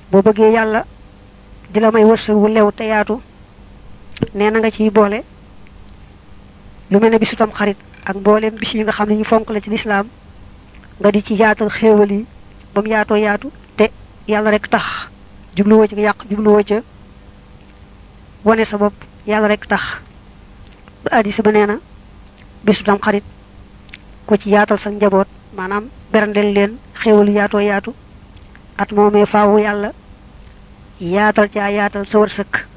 boo bëggee yàlla di la may wërsëg wu lew te yaatu nee na nga ciy boole lu mel ne bisu tam xarit ak mbooleem bis yi nga xam ne ñu fonk la ci lislaam nga di ci yaatal xéewal yi ba mu yaatoo yaatu te yàlla rek tax jubluwoo ci yàq jubluwoo ca wane sa bopp yàlla rek tax ba addis ba nee na bisu tam xarit ko ci yaatal sa njaboot maanaam berndeel leen xéewal yu yaatoo yaatu at moomee faawu yàlla yaatal caa yaatal sa wërsëg